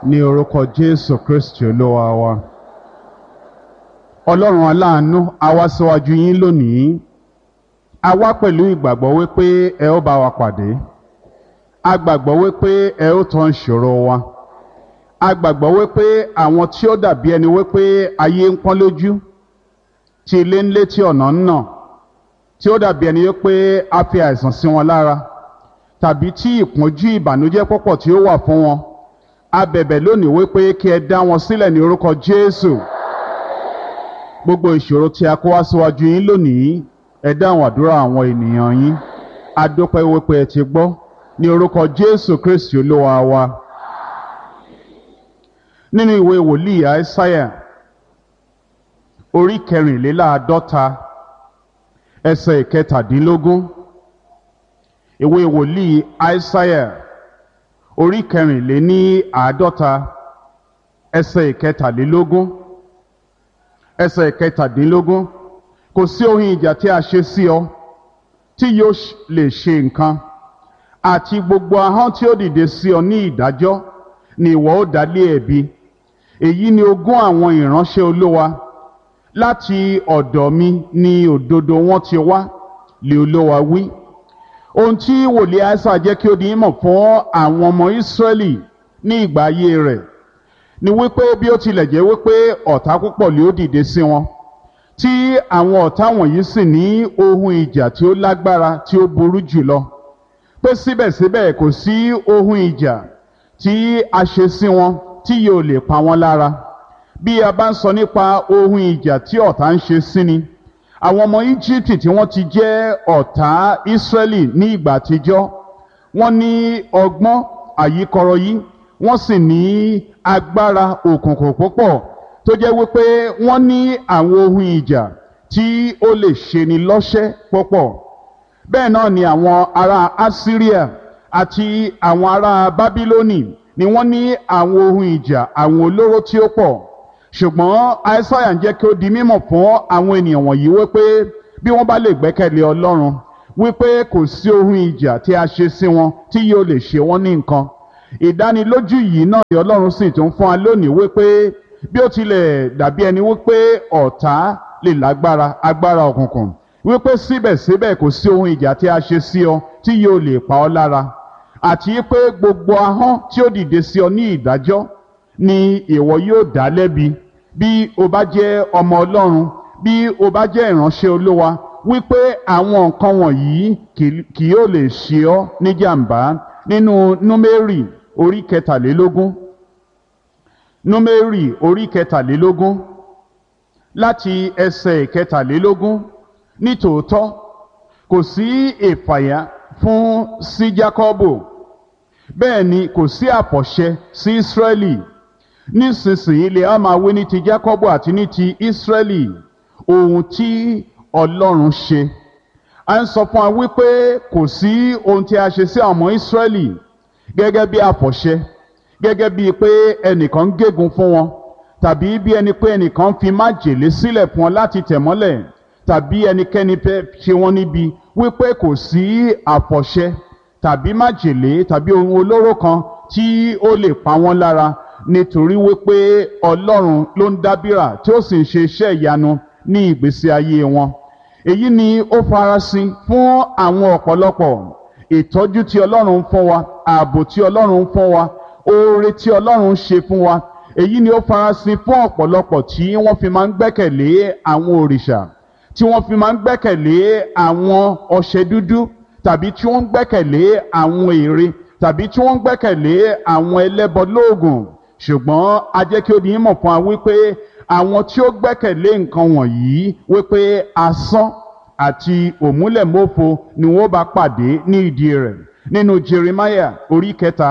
ní orúkọ jésù kristi olúwa wa ọlọ́run aláàánú a wá síwájú yín lónìí a wá pẹ̀lú ìgbàgbọ́ wípé ẹ ó bá wa pàdé a gbàgbọ́ wípé ẹ ó tán ìṣòro wa a gbàgbọ́ wípé àwọn tí ó dàbí ẹni wípé ayé ń pọ́n lójú tí ilé ń lé tí ọ̀nà ń nà tí ó dàbí ẹni wípé a fi àìsàn sí wọn lára tàbí tí ìpọ́njú ìbànújẹ́ pọ̀pọ̀ tí ó wà fún wọn a bẹ̀bẹ̀ lónìí wípé kí ẹ dá wọn sílẹ̀ ní orúkọ jésù gbogbo ìṣòro tí a kó wá síwájú yín lónìí ẹ dáhùn àdúrà àwọn ènìyàn yín a dúpẹ́ wípé ẹ ti gbọ́ ní orúkọ jésù kristi olúwa wa nínú ìwé wòlíì àìsáyà orí kẹrìnléláàádọ́ta ẹsẹ̀ ìkẹtàdínlógún ìwé wòlíì àìsáyà orí kẹrìnléní àádọ́ta ẹsẹ̀ ìkẹtàlélógún ẹsẹ̀ ìkẹtàdínlógún kò sí ohun ìjà tí a ṣe sí ọ tí yóò lè ṣe nǹkan àti gbogbo ahọ́n tí ó dìde sí ọ ní ìdájọ́ ni ìwọ ó dá lé ẹ̀bi èyí ni ogún àwọn ìránṣẹ́ olówa láti ọ̀dọ̀ mi ni òdodo wọn ti wá lè olówa wí ohun tí wòlíì àìsà jẹ́ kí ó di mọ̀ fún àwọn ọmọ ìsírẹ́lì ní ìgbà ayé rẹ̀ ni wípé bí ó tilẹ̀ jẹ́ wípé ọ̀tá púpọ̀ lè ó dìde sí wọn tí àwọn ọ̀tá wọ̀nyí sì ní ohun ìjà tí ó lágbára tí ó burú jùlọ pé síbẹ̀síbẹ̀ kò sí ohun ìjà tí a ṣe sí wọn tí yóò lè pa wọ́n lára bí a bá ń sọ nípa ohun ìjà tí ọ̀tá ń ṣe sí ni àwọn ọmọ íjíbítì tí wọ́n ti jẹ́ ọ̀tá ísírẹ́lì ní ìgbà àtijọ́ wọ́n ní ọgbọ́n àyíkọrọ yìí wọ́n sì ní agbára òkùnkùn púpọ̀ tó jẹ́ wípé wọ́n ní àwọn ohun ìjà tí ó lè ṣeni lọ́ṣẹ́ púpọ̀ bẹ́ẹ̀ náà ni àwọn ará assyria àti àwọn ará bábílónì ni wọ́n ní àwọn ohun ìjà àwọn olóró tí ó pọ̀ ṣùgbọ́n aísáyà ń jẹ́ kí ó di mímọ̀ fún àwọn ènìyàn wọ̀nyí wípé bí wọ́n bá lè gbẹ́kẹ̀lé ọlọ́run wípé kò sí ohun ìjà tí a ṣe sí wọn tí yóò lè ṣe wọ́n ní nǹkan ìdánilójú yìí náà ni ọlọ́run sì tún fún wa lónìí wípé bí ó tilẹ̀ dàbí ẹni wípé ọ̀tá lè lágbára agbára òkùnkùn wípé síbẹ̀síbẹ̀ kò sí ohun ìjà tí a ṣe sí ọ tí yóò lè pa ọ́ lára àti pé gbogbo ahọ́n tí ó dìde sí ọ ní ìdájọ́ ni ìwọ yóò dá lẹ́bi bí o bá jẹ́ ọmọ ọlọ́run bí o bá jẹ́ ìránṣẹ́ olówa wípé àwọn nǹkan wọ̀nyí kì yóò lè ṣe ọ́ níjàmbá nínú númérì orí kẹtàlélógún númérì orí kẹtàlélógún láti ẹsẹ̀ kẹtàlélógún nítòótọ́ kò sí ìfàyà fún sí jákọ́bù bẹ́ẹ̀ ni kò sí àfọ̀ṣẹ sí ísírẹ́lì nísinsìnyí lè á máa wí ní ti jákọ́bù àti ní ti ísírẹ́lì ohun tí ọlọ́run ṣe a ń sọ fún wa wípé kò sí ohun tí a ṣe sí àwọn ọmọ ísírẹ́lì gẹ́gẹ́ bí àfọ̀ṣẹ gẹ́gẹ́ bíi pé ẹnìkan ń gégùn fún wọn tàbí bí ẹni pé ẹnìkan fi májèlé sílẹ̀ fún wọn láti tẹ̀ mọ́lẹ̀ tàbí ẹnikẹ́ni fẹ́ ṣe wọ́n níbi wípé kò sí àfọ̀ṣẹ tàbí májèlé tàbí ohun olóró kan tí ó lè pa wọ́n lára nítorí wípé ọlọ́run ló ń dábìrà tí ó sì ń ṣe iṣẹ́ ìyanu ní ìgbésí ayé wọn èyí ni ó farasin fún àwọn ọ̀pọ̀lọpọ̀ ìtọ́jú tí ọlọ́run ń fún wa ààbò tí ọlọ́run ń fún wa oore tí ọlọ́run ń ṣe fún wa èyí ni ó farasin fún ọ̀pọ̀lọpọ̀ tí wọ́n fi máa ń gbẹ́kẹ̀lé àwọn òrìṣà tí wọ́n fi máa ń gbẹ́kẹ̀lé àwọn ọṣẹ dúdú tàbí tí wọ́n ń gbẹ́kẹ̀lé àwọn ère tàbí tí wọ́n ń gbẹ́kẹ̀lé àwọn ẹlẹ́bọ lóògùn ṣùgbọ́n a jẹ́ kí ó di mọ̀ fún wa wípé àwọn tí ó gbẹ́kẹ̀lé nǹkan wọ̀nyí wípé asán àti òmúlẹ̀mófo ni wọ́n bá pàdé ní ìdí rẹ̀ nínú Jeremiah orí kẹta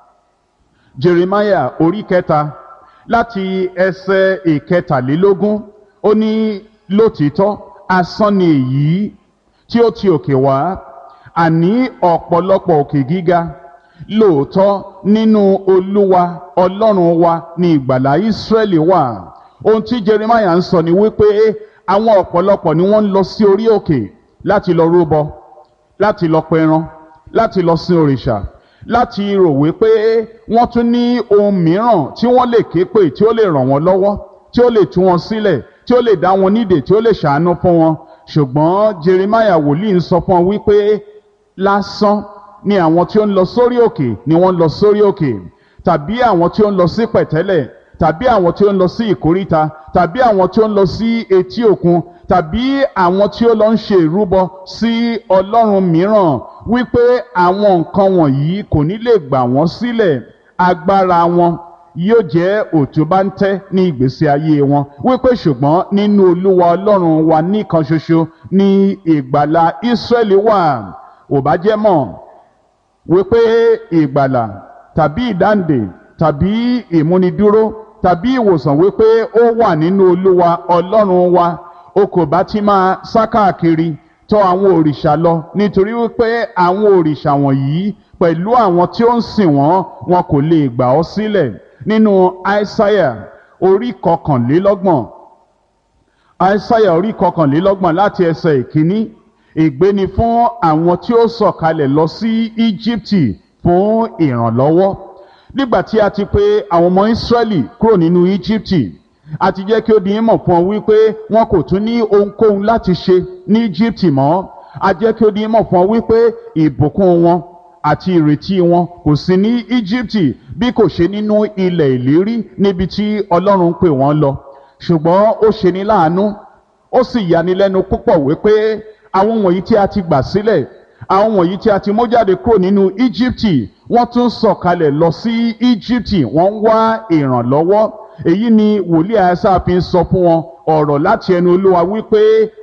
Jeremiah orí kẹta láti ẹsẹ̀ ìkẹtàlélógún ó ní lótìítọ́ asán ni èyí tí ó ti òkè wá àní ọ̀pọ̀lọpọ̀ òkè gíga lóòótọ́ nínú olúwa ọlọ́run wa ní ìgbàlá ìsírẹ́lì wà ohun tí jeremiah ń sọ ni wípé àwọn ọ̀pọ̀lọpọ̀ ni wọ́n ń lọ sí orí òkè láti lọ rúbọ láti lọ pẹran láti lọ sin òrìṣà láti rò wípé wọ́n tún ní ohun mìíràn tí wọ́n lè ké pè tí ó lè ràn wọ́n lọ́wọ́ tí ó lè tú wọn sílẹ̀ tí ó lè dá wọn nídè tí ó lè ṣàánú fún wọn ṣùgbọ́n Jeremiah wòlíì ń sọ fún wọn wípé lásán ni àwọn tí ó ń lọ sórí òkè ni wọ́n ń lọ sórí òkè tàbí àwọn tí ó ń lọ sí pẹ̀tẹ́lẹ̀ tàbí àwọn tí ó ń lọ sí ìkóríta tàbí àwọn tí ó ń lọ sí etí òkun tàbí àwọn tí ó lọ ń ṣe ìrúbọ sí ọlọ́run mìíràn wípé àwọn nǹkan wọ̀nyí kò ní lè gbà wọ́n sílẹ̀ agbára wọn yóò jẹ́ òtúbáńtẹ́ ní ìgbésí ayé wọn wípé ṣùgbọ́n nínú olúwa ọlọ́run wa nìkan ṣoṣo ní ìgbàlà Ísírẹ́lì wà ò bá jẹ́ mọ̀ wípé ìgbàlà tàbí ìdáǹdè tàbí ìmúnidúró tàbí ìwòsàn wípé ó wà nínú olúwa ọlọ́run wa o kò bá ti máa sá káàkiri tọ̀ àwọn òrìṣà lọ nítorí wípé àwọn òrìṣà wọ̀nyí pẹ̀lú àwọn tí ó ń sìn wọ́n wọn kò lè gbà ọ́ sílẹ̀ nínú àìsáyà orí kọkànlélọ́gbọ̀n àìsáyà orí kọkànlélọ́gbọ̀n láti ẹsẹ̀ ìkíní ìgbéni fún àwọn tí ó sọ̀kalẹ̀ lọ sí íjíbítì fún ìrànlọ́wọ́ nígbà tí a ti pè àwọn ọmọ ìsírẹ́lì kúrò nínú íjíbítì a ti jẹ́ kí ó di mọ̀ fún ọ wípé wọn kò tún ní ohunkóhun láti ṣe ní íjíbítì mọ́ a jẹ́ kí ó di mọ̀ fún ọ wípé ìbùkún wọn àti ìrètí wọn kò sí ní íjíbítì bí kò ṣe nínú ilẹ̀ ìlérí níbi tí ọlọ́run ń pè wọ́n lọ ṣùgbọ́n ó ṣe ní láàánú ó sì yanilẹ́nu púpọ̀ wípé àwọn wọ̀nyí tí a ti gbà sílẹ̀ àwọn wọ̀nyí tí a ti mú jáde kúrò nínú íjíbítì wọ́n tún sọ̀kalẹ̀ lọ sí íjíbítì wọ́n ń wá ìrànlọ́wọ́ èyí ni wòlíì àyàsá fi ń sọ fún wọn ọ̀rọ̀ láti ẹnu olúwa wípé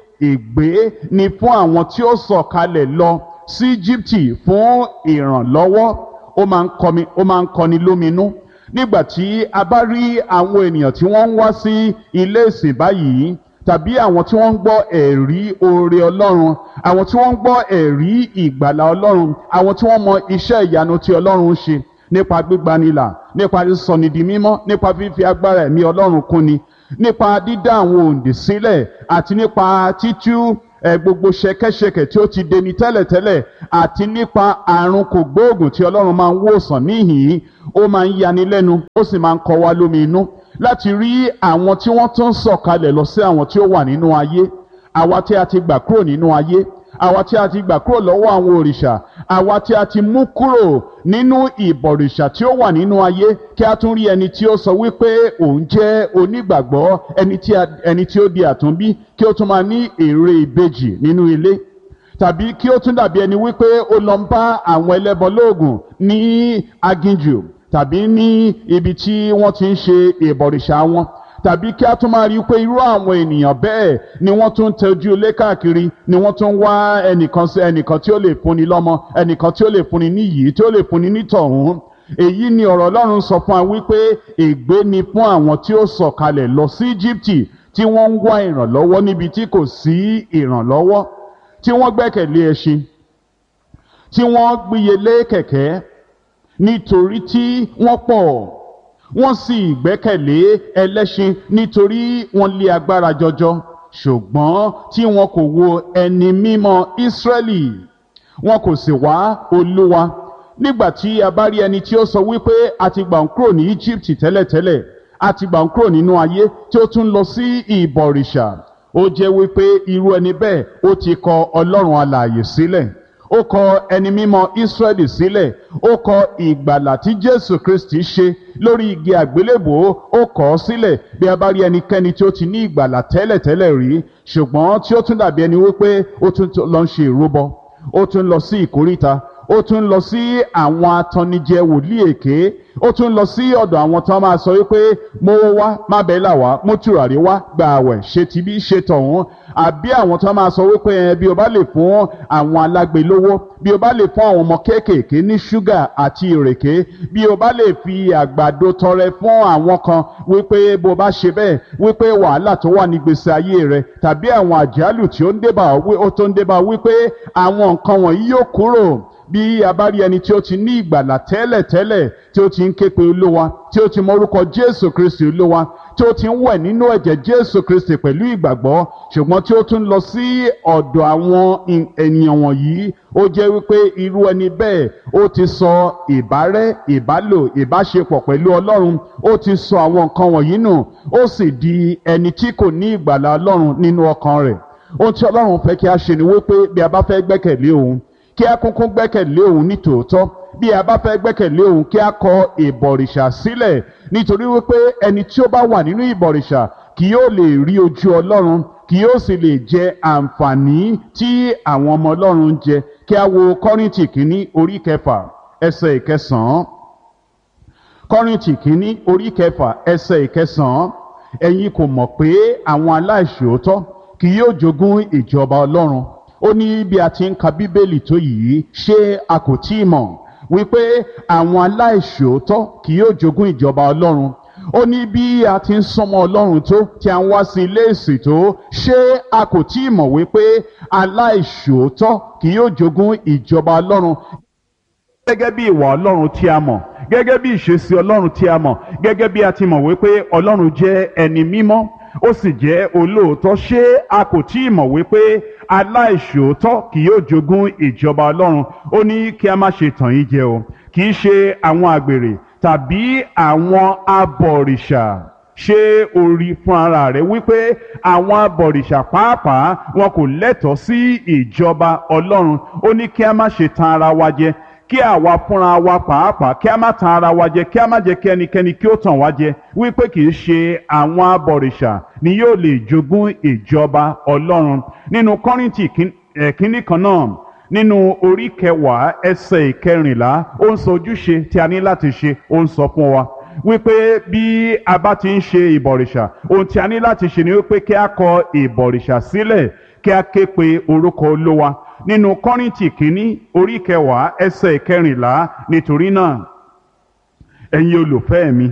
ègbé ni fún àwọn tí ó sọ̀kalẹ̀ lọ sí íjíbítì fún ìrànlọ́wọ́ ó máa ń kọmi ó máa ń kọni lóminú nígbà tí a bá rí àwọn ènìyàn tí wọ́n ń wá sí ilé ìsìn báyìí tàbí àwọn tí wọ́n ń gbọ́ ẹ̀rí oore ọlọ́run àwọn tí wọ́n ń gbọ́ ẹ̀rí ìgbàlà ọlọ́run àwọn tí wọ́n mọ iṣẹ́ ìyanu tí ọlọ́run ń ṣe nípa gbígbanilà nípa sísọni di mímọ́ nípa fífi agbára ẹ̀mí ọlọ́run kúnni nípa dídá àwọn òǹdè sílẹ̀ àti nípa títú ẹ gbogbo ṣẹ̀kẹ̀ṣẹ̀kẹ̀ tí ó ti deni tẹ́lẹ̀tẹ́lẹ̀ àti nípa àrùn kògbóògùn tí ọlọ́run máa ń wòsàn níhìn-ín ó máa ń yani lẹ́nu ó sì máa ń kọ wá lómi inú láti rí àwọn tí wọ́n tún sọ̀kalẹ̀ lọ sí àwọn tí ó wà nínú ayé àwa tí a ti gbà kúrò nínú ayé àwa tí a ti gbà kúrò lọ́wọ́ àwọn òrìṣà àwa tí a ti mú kúrò nínú ìbọ̀rìṣà tí ó wà nínú ayé kí a tún rí ẹni tí ó sọ wípé òun jẹ́ onígbàgbọ́ ẹni tí ẹni tí ó di àtúnbí kí ó tún máa ní èrè ìbejì nínú ilé tàbí kí ó tún dàbí ẹni wípé ó lọ ń bá àwọn ẹlẹ́bọ lóògùn ní aginjù tàbí ní ibi tí wọ́n ti ń ṣe ìbọ̀rìṣà wọn tàbí kí a tún máa rí i pé irú àwọn ènìyàn bẹ́ẹ̀ ni wọ́n tún ń tẹ́jú ilé káàkiri ni wọ́n tún ń wá ẹnìkan sí ẹnìkan tí ó lè fúnni lọ́mọ ẹnìkan tí ó lè fúnni ní yìí tí ó lè fúnni ní tọ̀hún èyí ni ọ̀rọ̀ Ọlọ́run sọ fún wa wípé ègbé ni fún àwọn tí ó sọ̀kalẹ̀ lọ sí Íjíbítì tí wọ́n ń wá ìrànlọ́wọ́ níbi tí kò sí ìrànlọ́wọ́ tí wọ́n gbẹ́kẹ̀lé ẹṣin tí wọ́n gbíyelé kẹ̀kẹ́ nítorí tí wọ́n pọ̀ wọ́n sì gbẹ́kẹ̀lé ẹlẹ́ṣin nítorí wọ́n lé agbára jọjọ ṣùgbọ́n tí wọn kò wo ẹni mímọ́ Ísírẹ́lì wọn kò sì wá Olúwa nígbà tí a bá rí ẹni tí ó sọ wípé a ti gbà ń kúrò ní Egypt tẹ́lẹ̀tẹ́lẹ̀ a ti gbà ń kúrò nínú ayé tí ó tún lọ sí ìbọ̀rìṣà ó jẹ́ wípé irú ẹni bẹ́ẹ̀ ó ti kọ Ọlọ́run alààyè sílẹ̀ ó kọ ẹni mímọ́ Ísírẹ́lì sílẹ̀ ó kọ ìgbàlà tí Jésù Kristi ṣe lórí igi àgbélébòó ó kọ ọ́ sílẹ̀ bí a bá rí ẹnikẹ́ni tí ó ti ní ìgbàlà tẹ́lẹ̀tẹ́lẹ̀ rí ṣùgbọ́n tí ó tún dàbí ẹni wípé ó tún lọ ń ṣe ìrúbọ ó tún lọ sí ìkóríta ó tún lọ sí àwọn atannijẹ wòlíì èké ó tún lọ sí ọ̀dọ̀ àwọn tí wọ́n máa sọ wípé mówó wá má bẹ́ẹ̀ là wá mú tùràrí wá gba àwẹ̀ ṣe tibí ṣe tọ̀hún àbí àwọn tí wọ́n máa sọ wípé ẹ bí o bá lè fún àwọn alágbe lówó bí o bá lè fún àwọn ọmọ kéékèèké ní ṣúgà àti ìrèké bí o bá lè fi àgbàdo tọrẹ fún àwọn kan wípé bó bá ṣe bẹ́ẹ̀ wípé wàhálà tó wà ní gbèsè ayé rẹ tàbí àwọn àjálù tí ó ń débà ó tó ń débà wípé àwọn nǹkan wọ̀nyí yóò kúrò bí a bá rí ẹni tí ó ti ní ìgbàlà tẹ́lẹ̀tẹ́lẹ̀ tí ó ti ń ké pe olówa tí ó ti mọ orúkọ jésù kristi olówa tí ó ti ń wẹ̀ nínú ẹ̀jẹ̀ jésù kristi pẹ̀lú ìgbàgbọ́ ṣùgbọ́n tí ó tún lọ sí ọ̀dọ̀ àwọn ènìyàn wọ̀nyí ó jẹ́ wípé irú ẹni bẹ́ẹ̀ ó ti sọ ìbárẹ́ ìbálò ìbáṣepọ̀ pẹ̀lú ọlọ́run ó ti sọ àwọn nǹkan wọ̀nyí nù ó sì di ẹni tí kò ní ìgbàlà ọlọ́run nínú ọkàn rẹ̀ ohun tí ọlọ́run fẹ́ kí a ṣe ni wípé bí a bá fẹ́ gbẹ́kẹ̀lé òun kí a kúnkún gbẹ́kẹ̀lé òun ní tòótọ́ bí a bá fẹ́ gbẹ́kẹ̀lé òun kí a kọ ìbọ̀rìṣà sílẹ̀ nítorí wípé ẹni tí ó bá wà nínú ìbọ̀rìṣà kì yóò lè rí ojú ọlọ́run kì yóò sì lè jẹ àǹfààní tí àwọn ọmọ ọlọ́run ń jẹ kí a wo kọ́rìntì kínní orí kẹfà ẹsẹ̀ ìkẹsàn-án kọ́rìntì kínní orí kẹfà ẹsẹ̀ ìkẹsàn-án ẹ̀yin kò mọ̀ pé àwọn aláìṣòótọ́ kì yóò jogún ìjọba ọlọ́run ó ní bí a ti ń ka bíbélì tó yìí ṣé a kò tí ì mọ̀ wípé àwọn aláìṣòótọ́ kì yóò jogún ìjọba ọlọ́run ó ní bí a ti ń sọmọ ọlọ́run tó tí a ń wá sí ilé ìsìn tó ṣé a kò tí ì mọ̀ wípé aláìṣòótọ́ kì yóò jogún ìjọba ọlọ́run gẹ́gẹ́ bí ìwà ọlọ́run tí a mọ̀ gẹ́gẹ́ bí ìṣesí ọlọ́run tí a mọ̀ gẹ́gẹ́ bí a ti mọ̀ wípé ọlọ́run jẹ́ ẹni mímọ́ ó sì jẹ́ olóòótọ́ ṣé a kò tí ì mọ̀ wípé aláìṣòótọ́ kì yóò jogún ìjọba ọlọ́run ó ní kí a má ṣe tàn yín jẹ o kì í ṣe àwọn àgbèrè tàbí àwọn abọ̀rìṣà ṣé o rí fún ara rẹ wípé àwọn abọ̀rìṣà pàápàá wọn kò lẹ́tọ̀ọ́ sí ìjọba ọlọ́run ó ní kí a má ṣe tan ara wa jẹ kí àwa fúnra wa pàápàá kí a má tan ara wa jẹ kí a má jẹ kí ẹnikẹ́ni kí ó tàn wá jẹ wípé kì í ṣe àwọn abọ̀rìṣà ni yóò lè jogún ìjọba ọlọ́run nínú kọ́rìntì kínní kan náà nínú orí kẹwàá ẹsẹ̀ ìkẹrìnlá ó ń sọ ojúṣe tí a ní láti ṣe ó ń sọ fún wa wípé bí a bá ti ń ṣe ìbọ̀rìṣà ohun tí a ní láti ṣe ni wípé kí a kọ ìbọ̀rìṣà sílẹ̀ kí a ké pe orúkọ olówa nínú kọ́rìntì kínní orí kẹwàá ẹsẹ̀ ìkẹrìnlá nítorí náà ẹ̀yin olùfẹ́ mi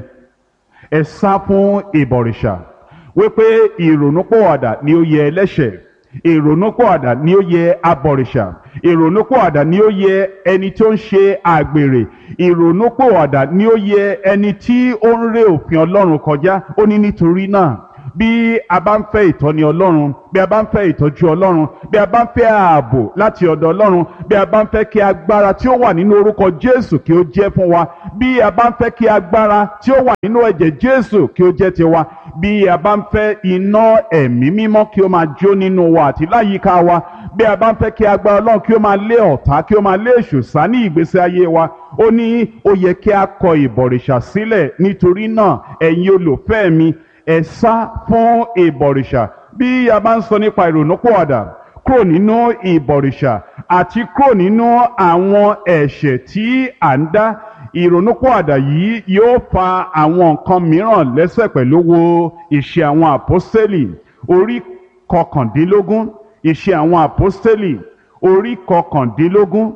ẹ sá fún ìbọ̀rìṣà wípé ìrònúpọ̀wàdà ni ó yẹ ẹlẹ́ṣẹ̀ ìrònúpọ̀wàdà ni ó yẹ abọ̀rìṣà ìrònúpọ̀wàdà ni ó yẹ ẹni tí ó ń ṣe àgbèrè ìrònúpọ̀wàdà ni ó yẹ ẹni tí ó ń ré òfin ọlọ́run kọjá ó ní nítorí náà bí a bá ń fẹ́ ìtọ́ni ọlọ́run bí a bá ń fẹ́ ìtọ́jú ọlọ́run bí a bá ń fẹ́ ààbò láti ọ̀dọ̀ ọlọ́run bí a bá ń fẹ́ kí agbára tí ó wà nínú orúkọ jésù kí ó jẹ́ fún wa bí a bá ń fẹ́ kí agbára tí ó wà nínú ẹ̀jẹ̀ jésù kí ó jẹ́ tiwa bí a bá ń fẹ́ iná ẹ̀mí mímọ́ kí ó máa jó nínú wa àti láyìíká wa bí a bá ń fẹ́ kí agbára ọlọ́run kí ó máa lé ọ̀tá kí ó máa lé èṣù sá ní ìgbésí ayé wa ó ní ó yẹ kí a kọ ìbọ̀rìṣà sílẹ̀ nítorí náà ẹ̀yin olùfẹ́ mi ẹ sá fún ìbọ̀rìṣà bí a bá ń sọ nípa ìrònúpọ̀wàdà kúrò nínú ìbọ̀rìṣà àti kúrò nínú àwọn ẹ̀ṣẹ̀ tí à ń dá ìrònúpọ̀wàdà yìí yóò fa àwọn nǹkan mìíràn lẹ́sẹ̀ pẹ̀lú wo ìṣe àwọn àpọ́stélì orí kọkàndínlógún ìṣe àwọn àpọ́stélì orí kọkàndínlógún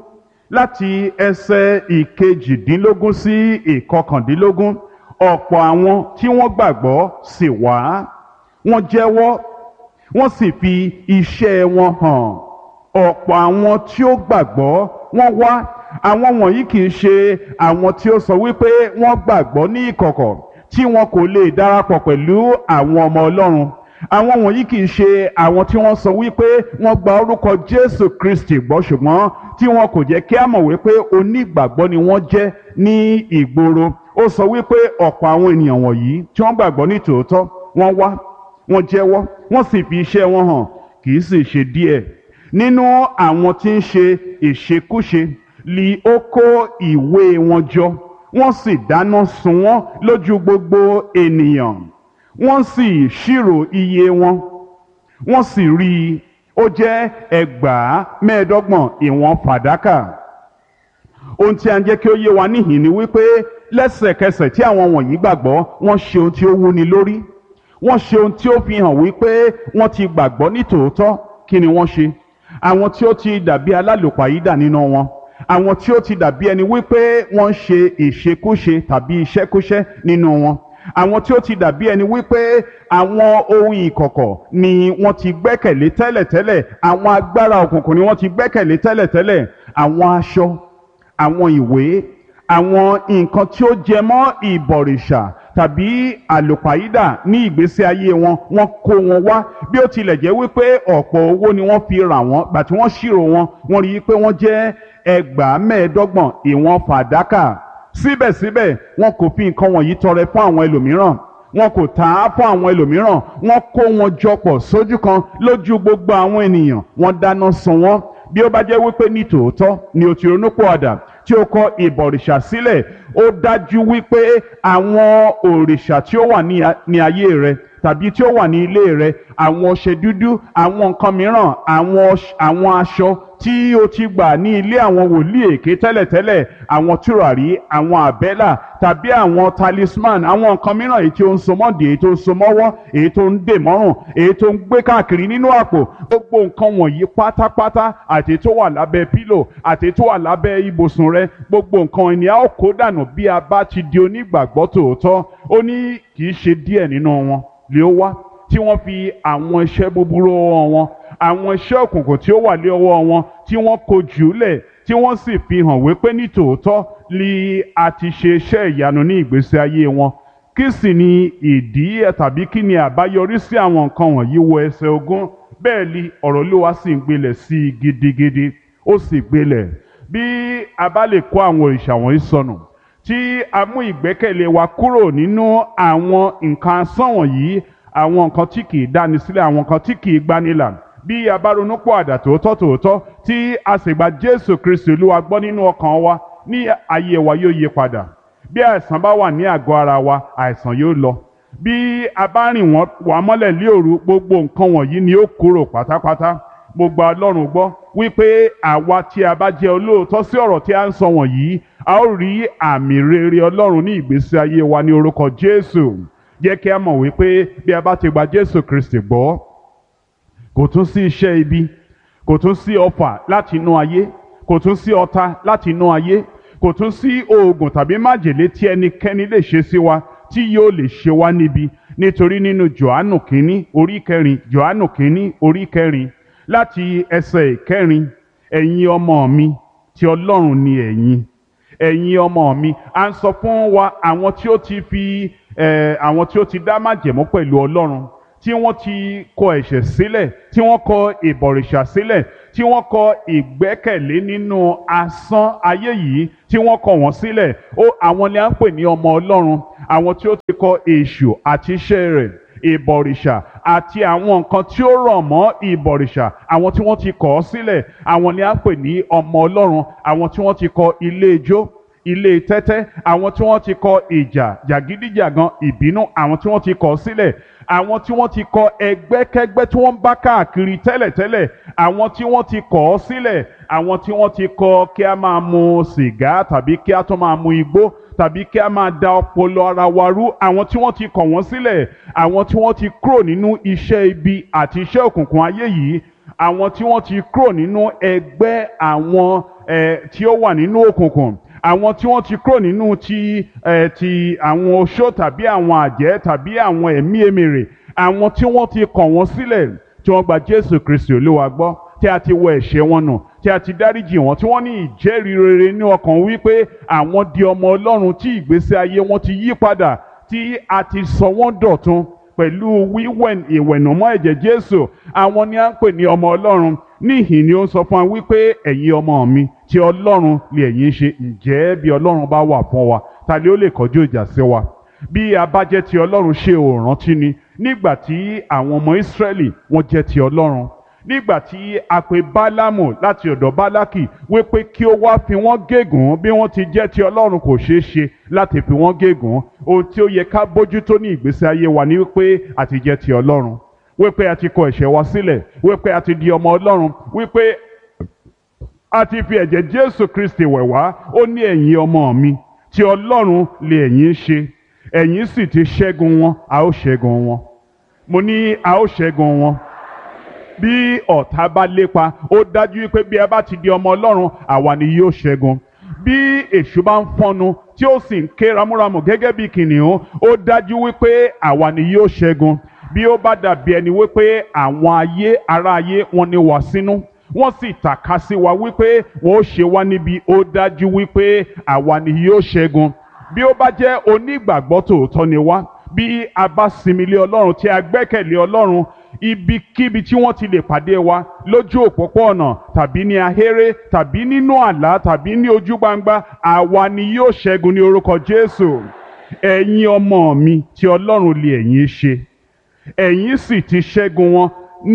láti ẹsẹ̀ ìkejìdínlógún sí ìkọkàndínlógún ọ̀pọ̀ àwọn tí wọ́n gbàgbọ́ sì wá wọ́n jẹ́wọ́ wọ́n sì fi iṣẹ́ wọn hàn ọ̀pọ̀ àwọn tí ó gbàgbọ́ wọ́n wá àwọn wọ̀nyí kì í ṣe àwọn tí ó sọ wípé wọ́n gbàgbọ́ ní ìkọ̀kọ̀ tí wọn kò lè darapọ̀ pẹ̀lú àwọn ọmọ Ọlọ́run àwọn wọ̀nyí kì í ṣe àwọn tí wọ́n sọ wípé wọ́n gba orúkọ Jésù Kristi gbọ́ ṣùgbọ́n tí wọn kò jẹ́ kí á mọ̀ wípé onígbàgbọ́ ni wọ́n jẹ́ ní ìgboro ó sọ wípé ọ̀pọ̀ àwọn ènìyàn wọ̀nyí tí wọ́n gbàgbọ́ ní tòótọ́ wọ́n wá wọ́n jẹ́wọ́ wọ́n sì fi iṣẹ́ wọn hàn kì í sì ṣe díẹ̀ nínú àwọn tí ń ṣe ìṣekúṣe li ó kó ìwé wọn jọ wọ́n sì dáná sun wọ́n lójú gbogbo ènìyàn wọ́n sì ṣírò iye wọn wọ́n sì rí i ó jẹ́ ẹgbàá mẹ́ẹ̀ẹ́dọ́gbọ̀n ìwọ̀n fàdákà ohun tí a ń jẹ́ kí ó yé wa níhìn ni wípé lẹ́sẹ̀kẹsẹ̀ tí àwọn wọ̀nyí gbàgbọ́ wọ́n ṣe ohun tí ó wúni lórí wọ́n ṣe ohun tí ó fi hàn wípé wọ́n ti gbàgbọ́ ní tòótọ́ kí ni wọ́n ṣe àwọn tí ó ti dàbí alálòpàyídà nínú wọn àwọn tí ó ti dàbí ẹni wípé wọ́n ń ṣe ìṣekúṣe tàbí iṣẹ́kúṣẹ́ nínú wọn àwọn tí ó ti dàbí ẹni wípé àwọn ohun ìkọ̀kọ̀ ni wọ́n ti gbẹ́kẹ̀lé tẹ́lẹ̀tẹ́lẹ̀ àwọn agbára òkùnkùn ni wọ́n ti gbẹ́kẹ̀lé tẹ́lẹ̀tẹ́lẹ̀ àwọn aṣọ àwọn ìwé àwọn nǹkan tí ó jẹ mọ́ ìbọ̀rìṣà tàbí àlùpàídà ní ìgbésí ayé wọn wọ́n kó wọn wá bí ó tilẹ̀ jẹ́ wípé ọ̀pọ̀ owó ni wọ́n fi rà wọ́n gbà tí wọ́n ṣírò wọn wọ́n rí i pé wọ́n jẹ́ ẹgbàá mẹ́ẹ̀ẹ́dọ́gbọ̀n ìwọ̀n fàdákà síbẹ̀síbẹ̀ wọn kò fi nǹkan wọ̀nyí tọrẹ fún àwọn ẹlòmíràn wọn kò tà á fún àwọn ẹlòmíràn wọn kó wọn jọpọ̀ sójú kan lójú gbogbo àwọn ènìyàn wọn dáná sun wọn bí ó bá jẹ́ wípé ní tòótọ́ ni o ti ronúpìwàdà tí o kọ ìbọ̀rìṣà sílẹ̀ ó dájú wípé àwọn òrìṣà tí ó wà ní a- ní ayé rẹ tàbí tí ó wà ní ilé rẹ àwọn ọṣẹ dúdú àwọn nǹkan mìíràn àwọn ọṣ- àwọn aṣọ tí o ti gbà ní ilé àwọn wòlíì èké tẹ́lẹ̀tẹ́lẹ̀ àwọn tùràrí àwọn àbẹ́là tàbí àwọn talisman àwọn nǹkan mìíràn èyí tí ó ń so mọ́dì èyí tó ń so mọ́wọ́ èyí tó ń dè mọ́rùn èyí tó ń gbé káàkiri nínú àpò gbogbo nǹkan wọ̀nyí pátápátá àti tó wà lábẹ́ pílò àti tó wà lábẹ́ ibùsùn rẹ gbogbo nǹkan ni a ó kó dànù bí a bá ti di onígbàgbọ́ tòótọ́ ó ní kì í ṣe díẹ̀ nínú wọn lè ó wá tí wọ́n fi àwọn iṣẹ́ búburú ọwọ́ wọn àwọn iṣẹ́ òkùnkùn tí ó wà lé ọwọ́ wọn tí wọ́n kó jùúlẹ̀ tí wọ́n sì fi hàn wípé ní tòótọ́ ni a ti ṣe iṣẹ́ ìyanu ní ìgbésí ayé wọn kí sì ni ìdí ẹ̀ tàbí kí ni àbáyọrí sí àwọn nǹkan wọ̀nyí wo ẹsẹ̀ ogún bẹ́ẹ̀ ni ọ̀rọ̀ Olúwa sì ń gbilẹ̀ sí i gidigidi ó sì gbilẹ̀ bí a bá lè kó àwọn òrìṣà wọ̀nyí sọnù tí a mú ìgbẹ́kẹ̀lé wa kúrò nínú àwọn nǹkan asán wọ̀nyí àwọn nǹkan tí kì í dáni sílẹ̀ àwọn nǹkan tí kì í gbanilà bí a bá ronú pọ̀ àdà tòótọ́ tòótọ́ tí a sì gba Jésù Kristi Olúwa gbọ́ nínú ọkàn wa ní ayé wa yóò yí padà bí àìsàn bá wà ní àgọ́ ara wa àìsàn yóò lọ bí a bá rìn wọ́n wà mọ́lẹ̀ lé òru gbogbo nǹkan wọ̀nyí ni ó kúrò pátápátá mo gba Ọlọ́run gbọ́ wípé àwa tí a bá jẹ́ olóòótọ́ sí ọ̀rọ̀ tí a ń sọ wọ̀nyí a ó rí àmì rere Ọlọ́run ní ìgbésí ayé wa ní orúkọ Jésù jẹ́ kí a mọ̀ wípé bí a bá ti gba Jésù Kristi gbọ́ kò tún sí iṣẹ́ ibi kò tún sí ọfà láti inú ayé kò tún sí ọ̀tá láti inú ayé kò tún sí oògùn tàbí májèlé tí ẹnikẹ́ni lè ṣe sí wa tí yóò lè ṣe wá níbi nítorí nínú Jòhánù kínní orí kẹrin Jòhánù kínní orí kẹrin láti ẹsẹ̀ ìkẹrin ẹ̀yin ọmọ mi tí Ọlọ́run ni ẹ̀yin ẹ̀yin ọmọ mi à ń sọ fún wa àwọn tí ó ti fi eh, àwọn tí ó ti dá májẹ̀mú pẹ̀lú Ọlọ́run tí wọ́n ti kọ ẹ̀ṣẹ̀ sílẹ̀ tí wọ́n kọ ìbọ̀rìṣà sílẹ̀ tí wọ́n kọ ìgbẹ́kẹ̀lé nínú asán ayé yìí tí wọ́n kọ wọ́n sílẹ̀ ó àwọn ni à ń pè ní ọmọ Ọlọ́run àwọn tí ó ti kọ èṣù àti iṣẹ́ rẹ̀ ìbọ̀rìṣà àti àwọn nǹkan tí ó rọ̀ mọ́ ìbọ̀rìṣà àwọn tí wọ́n ti kọ̀ ọ́ sílẹ̀ àwọn ni à ń pè ní ọmọ Ọlọ́run àwọn tí wọ́n ti kọ ilé ijó ilé tẹ́tẹ́ àwọn tí wọ́n ti kọ ìjà jàgídíjàgan ìbínú àwọn tí wọ́n ti kọ̀ ọ́ sílẹ̀ àwọn tí wọ́n ti kọ ẹgbẹ́kẹ́gbẹ́ tí wọ́n ń bá káàkiri tẹ́lẹ̀tẹ́lẹ̀ àwọn tí wọ́n ti kọ̀ ọ́ sílẹ̀ àwọn tí wọ́n ti kọ kí a máa mu sìgá tàbí kí a tún máa mu igbó tàbí kí a máa da ọpọlọ ara wa rú àwọn tí wọ́n ti kọ̀ wọ́n sílẹ̀ àwọn tí wọ́n ti kúrò nínú iṣẹ́ ibi àti iṣẹ́ òkùnkùn ayé yìí àwọn tí wọ́n ti kúrò nínú ẹgbẹ́ àwọn eh, tí ó wà nínú òkùnkùn àwọn tí wọ́n ti kúrò nínú ti ẹ̀ ti àwọn oṣó tàbí àwọn àjẹ́ tàbí àwọn ẹ̀mí èmèrè àwọn tí wọ́n ti kọ̀ wọ́n sílẹ̀ tí wọ́n gba Jésù Kristi Olúwa gbọ́ tí a ti wọ ẹ̀ṣẹ̀ wọn nù tí a ti dáríjì wọn tí wọ́n ní ìjẹ́rìí rere ní ọkàn wípé àwọn di ọmọ Ọlọ́run tí ìgbésí ayé wọn ti yí padà tí a ti sọ wọ́n dọ̀tun pẹ̀lú wíwẹ̀ ìwẹ̀nùmọ́ ẹ̀jẹ̀ Jésù àwọn ni a ń pè ní ọmọ Ọlọ́run níhìn ni ó ń sọ fún wa wípé ẹ̀yin ọmọ mi tí Ọlọ́run lè ẹ̀yin ṣe ǹjẹ́ bí Ọlọ́run bá wà fún wa ta ni ó lè kọjú ìjà sí wa bí a bá jẹ́ ti Ọlọ́run ṣe ò rántí ni nígbà tí àwọn ọmọ Ísírẹ́lì wọ́n jẹ́ ti Ọlọ́run nígbà tí a pè Bálámù láti ọ̀dọ̀ Bálákì wípé kí ó wá fi wọ́n gégùn bí wọ́n ti jẹ́ ti Ọlọ́run kò ṣeé ṣe láti fi wọ́n gégùn ohun tí ó yẹ ká bójútó ní ìgbésí ayé wa ni wípé a ti jẹ́ ti Ọlọ́run wípé a ti kọ ẹ̀ṣẹ̀ wa sílẹ̀ wípé a ti di ọmọ Ọlọ́run wípé a ti fi ẹ̀jẹ̀ Jésù Kristi wẹ̀ wá ó ní ẹ̀yin ọmọ mi tí Ọlọ́run lè ẹ̀yin ṣe ẹ̀yin sì ti ṣẹ́gun wọn a ó ṣẹ́gun wọn mo ní a ó ṣẹ́gun wọn bí ọ̀tá bá lépa ó dájú wípé bí ẹ bá ti di ọmọ Ọlọ́run àwa ni yóò ṣẹ́gun bí èṣù bá ń fọ́nu tí ó sì ń ké ramúramù gẹ́gẹ́ bí kìnìún ó dájú wípé àwa ni yóò ṣẹ́gun bí ó bá dàbí ẹni wípé àwọn ayé ará ayé wọn ni wà sínú wọ́n sì tàka sí wa wípé wọ́n ó ṣe wá níbi ó dájú wípé àwa ni yóò ṣẹ́gun bí ó bá jẹ́ onígbàgbọ́ tòótọ́ ni wá bí a bá sinmi lé ọlọ́run tí a gbẹ́kẹ̀lé ọlọ́run ibikíbi tí wọ́n ti lè pàdé wa lójú òpópó-ọ̀nà tàbí ní ahéré tàbí nínú àlá tàbí ní ojú gbangba àwa ni yóò ṣẹ́gun ní orúkọ Jésù ẹ̀yin ọmọ mi tí ọlọ́run lè ẹ̀yin ṣe ẹ̀yin sì ti ṣẹ́gun wọn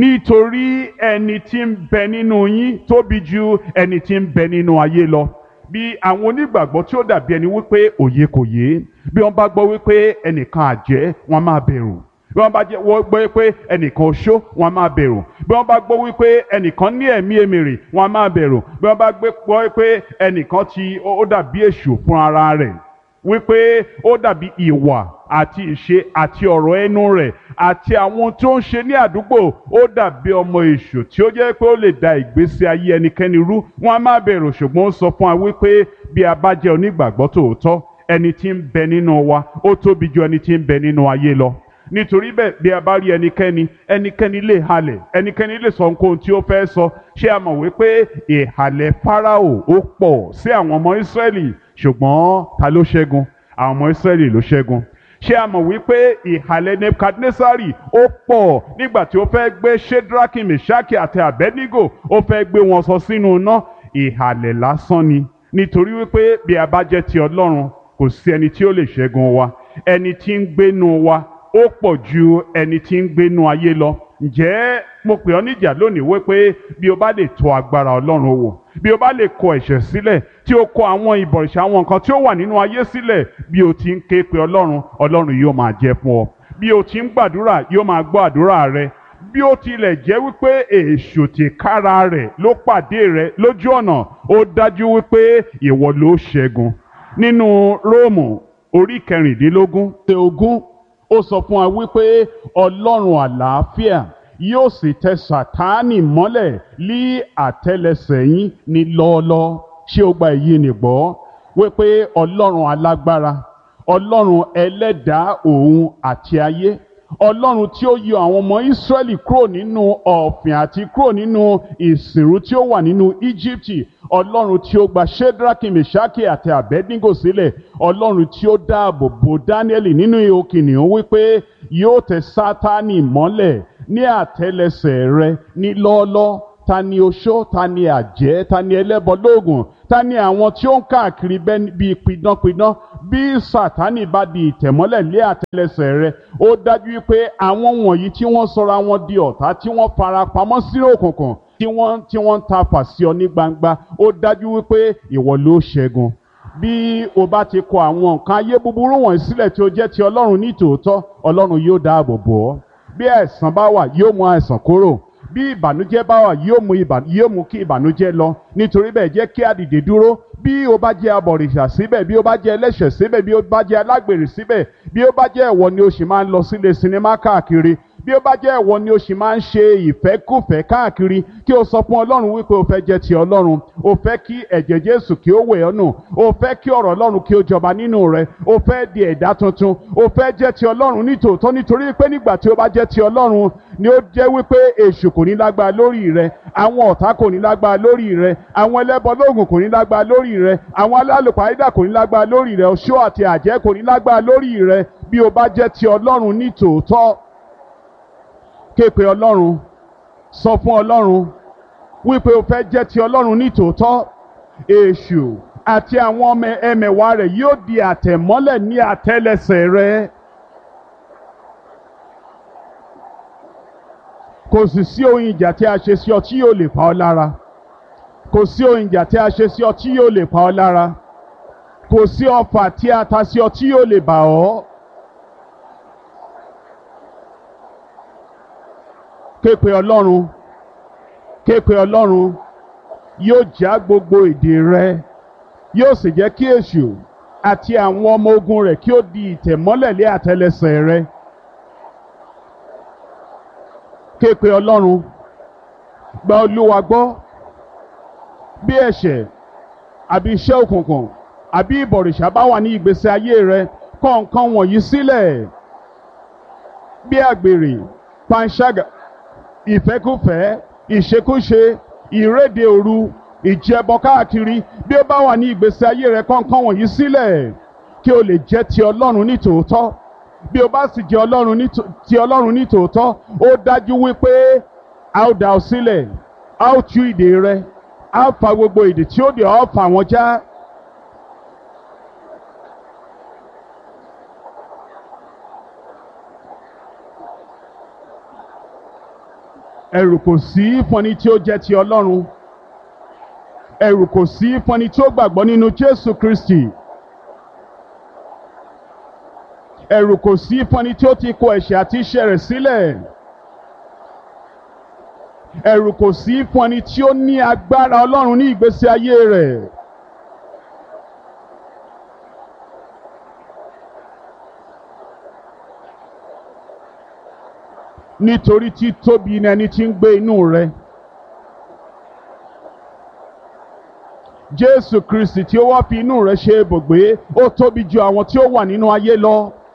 nítorí ẹni tí ń bẹ nínú yín tóbi ju ẹni tí ń bẹ nínú ayé lọ bí àwọn onígbàgbọ́ tí ó dàbí ẹni wípé òye kò yé bí wọ́n bá gbọ́ wípé ẹnìkan àjẹ́ wọ́n máa bẹ̀rù bí wọ́n bá jẹ́ wọ́n gbọ́ wípé ẹnìkan oṣó wọ́n máa bẹ̀rù bí wọ́n bá gbọ́ wípé ẹnìkan ní ẹ̀mí èmèrè wọ́n máa bẹ̀rù bí wọ́n bá gbọ́ wípé ẹnìkan ti ó dàbí èṣù fún ara rẹ̀ wípé ó dàbí ìwà àti ìṣe àti ọ̀rọ̀ ẹnu rẹ̀ àti àwọn tó ń ṣe ní àdúgbò ó dàbí ọmọ èṣù tí ó jẹ́ pé ó lè da ìgbésí ayé ẹnikẹ́ni rú wọ́n á má bẹ̀rù ṣùgbọ́n ó sọ fún wa wípé bí a bá jẹ́ onígbàgbọ́ tòótọ́ ẹni tí ń bẹ nínú wa ó tóbi ju ẹni tí ń bẹ nínú ayé lọ nítorí bẹ́ẹ̀ bí a bá rí ẹnikẹ́ni ẹnikẹ́ni lè halẹ̀ ẹnikẹ́ni lè sọ nǹkan tí ó fẹ́ sọ ṣé a mọ̀ wípé ìhàlẹ̀ Fáráò ó pọ̀ sí àwọn ọmọ Ísírẹ́lì ṣùgbọ́n ta ló ṣẹ́gun àwọn ọmọ Ísírẹ́lì ló ṣẹ́gun ṣé a mọ̀ wípé ìhàlẹ̀ Nebukadnesari ó pọ̀ nígbà tí ó fẹ́ gbé Shedraki Meshaki àti Abednego ó fẹ́ gbé wọn sọ sínú iná ìhàlẹ̀ lásán ni nítorí wípé bí a bá jẹ́ ti Ọlọ́run kò sí ẹni tí ó lè ṣẹ́gun wa ẹni tí ń gbénu wa ó pọ̀ ju ẹni tí ń gbénu ayé lọ ǹjẹ́ mo pè ọ́ níjà lónìí wípé bí o bá lè tọ̀ agbára Ọlọ́run wò bí o bá lè kọ ẹ̀ṣẹ̀ sílẹ̀ tí o kọ àwọn ìbọ̀rìṣà àwọn nǹkan tí ó wà nínú ayé sílẹ̀ bí o ti ń ké pe Ọlọ́run Ọlọ́run yóò máa jẹ́ fún ọ bí o ti ń gbàdúrà yóò máa gbọ́ àdúrà rẹ bí ó tilẹ̀ jẹ́ wípé èṣù tìkára rẹ̀ ló pàdé rẹ lójú ọ̀nà ó dájú wípé ìwọ ló ṣẹ́gun nínú Róòmù orí kẹrìndínlógún tẹ ogún ó sọ fún wa wípé Ọlọ́run àlàáfíà yóò sì tẹ Sátánì mọ́lẹ̀ lí àtẹ́lẹsẹ̀ yín ní lọ́ọ́lọ́ ṣé o gba èyí nìgbọ́ wípé Ọlọ́run alágbára Ọlọ́run ẹlẹ́dàá òun àti ayé Ọlọ́run tí ó yọ àwọn ọmọ Ísírẹ́lì kúrò nínú ọ̀fìn àti kúrò nínú ìsìnrú tí ó wà nínú Íjíbítì Ọlọ́run tí ó gba Shedraki Meshaki àti Abednego sílẹ̀ Ọlọ́run tí ó dáàbò bo Dáníẹ́lì nínú ihò kìnìún wípé yóò tẹ Sátánì mọ́lẹ̀ ní àtẹ́lẹsẹ̀ rẹ ní lọ́ọ́lọ́ ta ni oṣó ta ni àjẹ́ ta ni ẹlẹ́bọ lóògùn ta ni àwọn tí ó ń káàkiri bíi pidánpidán bí Sátánì bá di ìtẹ̀mọ́lẹ̀ lé àtẹ́lẹsẹ̀ rẹ ó dájú pé àwọn wọ̀nyí tí wọ́n sọra wọn di ọ̀tá tí wọ́n fara pamọ́ sínú òkùnkùn tí wọ́n tí wọ́n ń ta fà sí ọ ní gbangba ó dájú wípé ìwọ ló ṣẹ́gun bí o bá ti kọ àwọn nǹkan ayé búburú wọ̀nyí sílẹ̀ tí ó jẹ́ ti Ọlọ́run ní tòótọ́ Ọlọ́run yóò dáàbò bò ọ́ bí àìsàn bá wà yóò mú àìsàn kúrò bí ìbànújẹ́ bá wà yóò mú yóò mú kí ìbànújẹ́ lọ nítorí bẹ́ẹ̀ jẹ́ kí a dìde dúró bí o bá jẹ́ abọ̀rìṣà síbẹ̀ bí o bá jẹ́ ẹlẹ́ṣẹ̀ síbẹ̀ bí o bá jẹ́ alágbèrè síbẹ̀ bí o bá jẹ́ ẹ̀wọ̀ ni o sì máa ń lọ sílé sinimá káàkiri bí ó bá jẹ́ ẹ̀wọ̀ ni o sì máa ń ṣe ìfẹ́kùfẹ́ káàkiri kí o sọ fún Ọlọ́run wípé o fẹ́ jẹ́ ti Ọlọ́run o fẹ́ kí ẹ̀jẹ̀ Jésù kí ó wẹ̀ ọ́ nù o fẹ́ kí ọ̀rọ̀ Ọlọ́run kí ó jọba nínú rẹ o fẹ́ di ẹ̀dá tuntun o fẹ́ jẹ́ ti Ọlọ́run nítòótọ́ nítorí pé nígbà tí o bá jẹ́ ti Ọlọ́run ni ó jẹ́ wípé èṣù kò ní lágbára lórí rẹ àwọn ọ̀tá kò ní lágbára lórí rẹ àwọn ẹlẹ́bọ lóògùn kò ní lágbára lórí rẹ àwọn alálùpàídà kò ní lágbára lórí rẹ oṣó àti àjẹ́ kò ní lágbára lórí rẹ bí o bá jẹ́ ti Ọlọ́run nítòótọ́ képe ọlọ́run sọ fún ọlọ́run wípé o fẹ́ jẹ́ ti ọlọ́run ní tòótọ́ èṣù àti àwọn ọmọ ẹmẹ̀wà rẹ̀ yóò di àtẹ̀mọ́lẹ̀ ní àtẹ́lẹsẹ̀ rẹ. kò sì sí ohun ìjà tí a ṣe sí ọ tí yóò lè pa ọ́ lára kò sí ohun ìjà tí a ṣe sí ọ tí yóò lè pa ọ́ lára kò sí ọfà tí a ta sí ọ tí yóò lè bà ọ́. képe ọlọ́run képe ọlọ́run yóò já gbogbo ìdè rẹ yóò sì jẹ́ kí èṣù àti àwọn ọmọ ogun rẹ̀ kí ó di ìtẹ̀mọ́lẹ̀ lé àtẹ́lẹsẹ̀ rẹ képe ọlọ́run gba olúwa gbọ́ bí ẹ̀ṣẹ̀ àbí iṣẹ́ òkùnkùn àbí ìbọ̀rìṣà bá wà ní ìgbésí ayé rẹ kọ̀ nǹkan wọ̀nyí sílẹ̀ bí àgbèrè panṣágà ìfẹ́kùfẹ́ ìṣekúṣe ìréde òru ìjẹbọ káàkiri bí ó bá wà ní ìgbésí ayé rẹ kọ́ńkọ́ wọ̀nyí sílẹ̀ kí o lè jẹ́ ti ọlọ́run ní tòótọ́ bí o bá sì jẹ́ ọlọ́run ní tò- ti ọlọ́run ní tòótọ́ ó dájú wípé a ó dá ọ sílẹ̀ a ó tú ìdè rẹ a ó fa gbogbo ìdè tí ó dè ọ́ fà wọ́n já. ẹ̀rù kò sí fún ẹni tí ó jẹ́ ti ọlọ́run ẹ̀rù kò sí fún ẹni tí ó gbàgbọ́ nínú jésù kristi ẹ̀rù kò sí fún ẹni tí ó ti kó ẹ̀ṣẹ̀ àti iṣẹ́ rẹ̀ sílẹ̀ ẹ̀rù kò sí fún ẹni tí ó ní agbára ọlọ́run ní ìgbésí ayé rẹ̀ nítorí tí tóbi ni ẹni tí ń gbé inú rẹ̀. Jésù Kristi tí ó wá fi inú rẹ̀ ṣe ibùgbé ó tóbi ju àwọn tí ó wà nínú ayé lọ.